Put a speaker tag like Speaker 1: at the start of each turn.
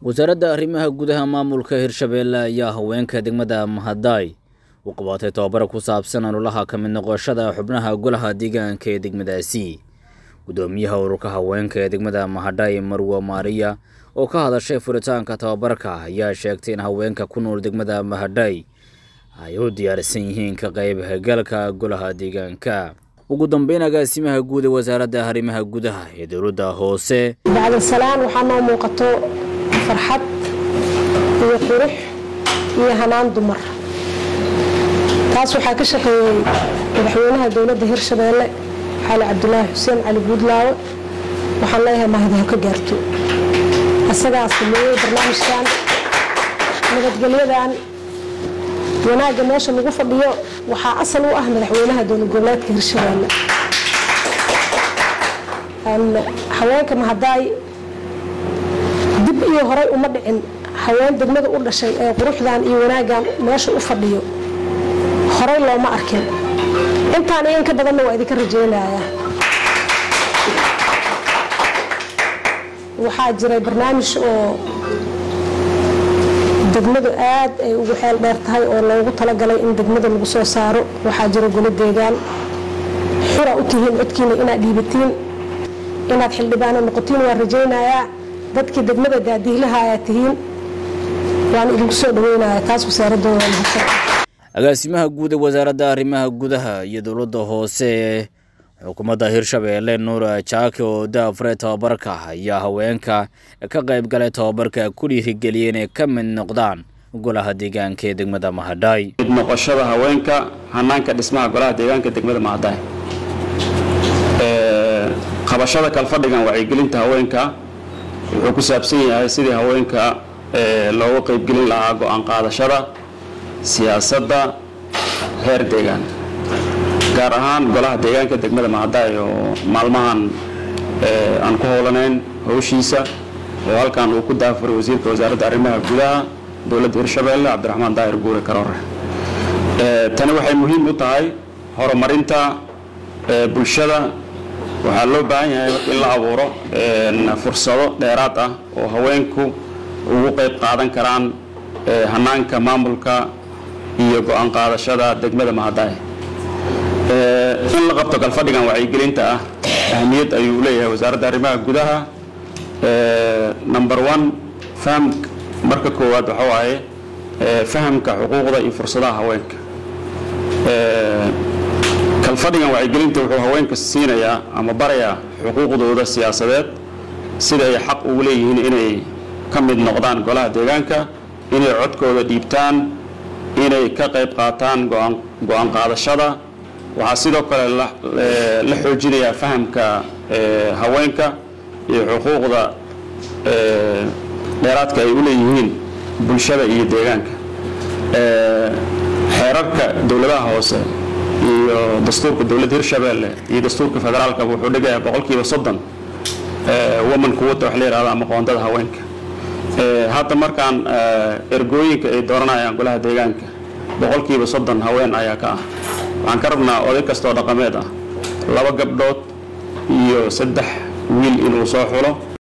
Speaker 1: wasaaradda arrimaha gudaha maamulka hirshabeelle ayaa haweenka degmada mahadaay u qabatay tobabar ku saabsan ololaha ka mid noqoshada xubnaha golaha deegaanka ee degmadaasi guddoomiyaha ururka haweenka ee degmada mahadhay marwa maariya oo ka hadashay furitaanka tobabarka ayaa sheegtay in haweenka ku nool degmada mahadhay ay u diyaarsan yihiin ka qaybgalka golaha deegaanka ugu dambeyn agaasimaha guud ee wasaaradda arrimaha gudaha ee dowladda hoose
Speaker 2: bacda salaan waxaa noo muuqato farxad iyo qurux iyo hanaan dumar taas waxaa ka shaqeeyey madaxweynaha dowladda hirshabeelle xaali cabdulaahi xuseen cali guudlaawe waxaan leeyahay mahadi ha ka gaarto asagaa sameeyey barnaamijkan nabadgelyadan wanaagga meesha lagu fadhiyo waxaa asal u ah madaxweynaha dowlad goboleedka hirshabeelle haweenka mahadaay dib iyo horay uma dhicin haween degmada u dhashay ee quruxdan iyo wanaaggan meesha u fadhiyo horay looma arkin intaan iyo in ka badanna waa idinka rajeynayaa waxaa jiray barnaamij oo degmadu aad ay ugu xeel dheer tahay oo loogu talagalay in degmada lagu soo saaro waxaa jira golo deegaan xura u tihiin codkiina inaad dhiibatiin inaad xildhibaano noqotiin waan rajaynayaa dadkii degmada daadiihlaha ayaa tihiin waan idinku soo dhaweynayaa taas wasaaradooda waa mahadsan
Speaker 1: agaasimaha guud ee wasaaradda arrimaha gudaha iyo dowladda hoose ee xukuumadda hirshabeelle nuura jaake oo daafure tobabarka ayaa haweenka ka qayb galay tobabarka ku dhiirigeliyay inay ka mid noqdaan golaha deegaanka ee degmada mahadhaay
Speaker 3: mid noqoshada haweenka hanaanka dhismaha golaha deegaanka degmada mahadhaay qabashada kalfadhigan wacyigelinta haweenka wuxuu ku saabsan yahay sidii haweenka looga qaybgelin lahaa go-aan qaadashada siyaasadda heer deegaan gaar ahaan golaha deegaanka degmada mahadaay oo maalmahan aan ku howlanayn howshiisa oo halkan uu ku daafuray wasiirka wasaaradda arrimaha gudaha dowladda hirshabeelle cabdiraxmaan daahir guure karoore tani waxay muhiim u tahay horumarinta bulshada waxaa loo baahan yahay in la abuuro fursado dheeraad ah oo haweenku ugu qayb qaadan karaan hanaanka maamulka iyo go-aan qaadashada degmada mahadaay in la qabto kalfadhigan wacyigelinta ah ahmiyad ayuu leeyahay wasaaradda arrimaha gudaha number one faham marka koowaad waxa waaye fahamka xuquuqda iyo fursadaha haweenka kalfadhigan wacyigelinta wuxuu haweenka siinayaa ama barayaa xuquuqdooda siyaasadeed sida ay xaq ugu leeyihiin inay ka mid noqdaan golaha deegaanka inay codkooda dhiibtaan inay ka qayb qaataan go-aan qaadashada waxaa sidoo kale la xoojinayaa fahamka haweenka iyo xuquuqda dheeraadka ay u leeyihiin bulshada iyo deegaanka xeerarka dowladaha hoose iyo dastuurka dowladda hirshabeelle iyo dastuurka federaalka wuxuu dhigayaa boqolkiiba soddon woman quwata wax la yihahdo ama qoondada haweenka hadda markaan ergooyinka ay dooranayaan golaha deegaanka boqolkiiba soddon haween ayaa ka ah waxaan ka rabnaa oday kastoo dhaqameed ah laba gabdhood iyo saddex wiil inuu soo xulo